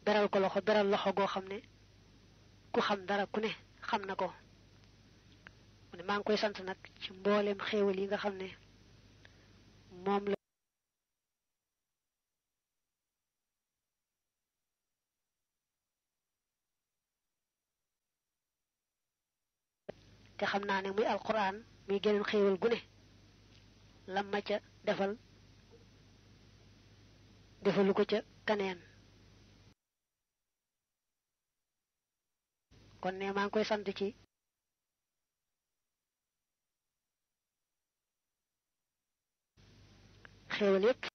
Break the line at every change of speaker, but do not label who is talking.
beral ko loxo beral loxo goo xam ne ku xam dara ku ne xam na ko mu ne maa ngi koy sant nag ci mbooleem xéewal yi nga xam ne moom la te xam naa ne muy alquran muy geneen xéewal gu ne lam ma ca defal defalu ko ca kaneen kon ne maa ngi koy sant ci xéewal yépp